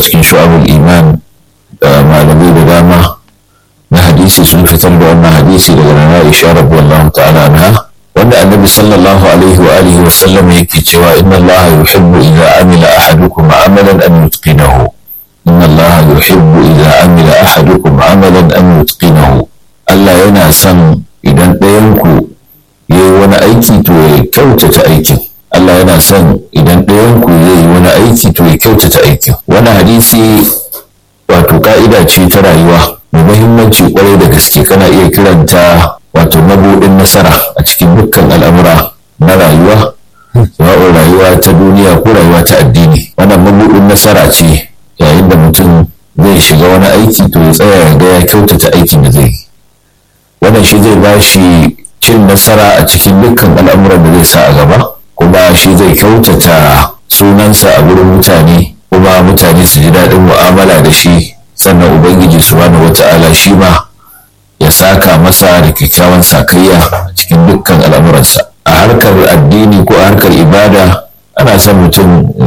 cikin shu'abul iman malamai da dama na hadisi sun fitar da wannan hadisi daga nana Aisha radiyallahu ta'ala anha wanda annabi sallallahu alaihi wa alihi wa sallam yake cewa inna allaha yuhibbu idza amila ahadukum amalan an yutqinahu inna allaha yuhibbu idza amila ahadukum amalan an yutqinahu Allah yana son idan ɗayan ku yayi wani aiki to ya kyautata aikin Allah yana son idan ɗayan ku yayi wani aiki to ya kyautata aikin wani hadisi wato ka'ida ce ta rayuwa mai muhimmanci kwarai da gaske kana iya kiranta wato mabuɗin nasara a cikin dukkan al'amura na rayuwa sawa'un rayuwa ta duniya ko rayuwa ta addini wannan mabuɗin nasara ce yayin da mutum zai shiga wani aiki to ya tsaya ya ga ya kyautata aikin da zai yi wannan shi zai ba shi cin nasara a cikin dukkan al'amuran da zai sa a gaba kuma shi zai kyautata sunansa a wurin mutane kuma mutane su ji daɗin mu'amala da shi sannan ubangiji subhanahu wata'ala shi ma ya saka masa da kyakkyawan sakayya a cikin dukkan al'amuransa a harkar addini ko a harkar ibada ana son mutum